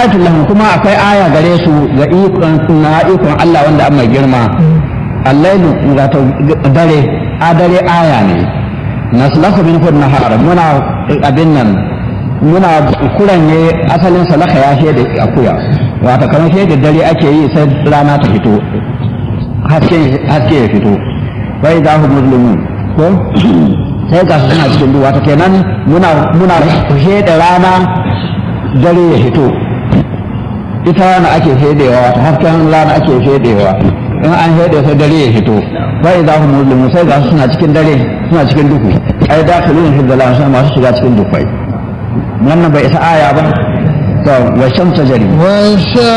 ayatul lahum kuma akwai aya gare su ga ikon na ikon Allah wanda an mai girma allailu wato dare a dare aya ne naslahu min nahar muna abin nan muna kuranye asalin salaka ya shi da akuya wato kamar shi da dare ake yi sai rana ta fito haske haske ya fito bai za hu muslimun ko sai ga suna cikin duwa ta kenan muna muna da rana dare ya fito ita rana ake fedewa ta hasken rana ake fedewa in an fede sai dare ya fito bai za hu muslimun sai ga suna cikin dare suna cikin duhu ai da kalin hiddalan sai masu shiga cikin dukwai wannan bai isa aya ba to wa shamsa jari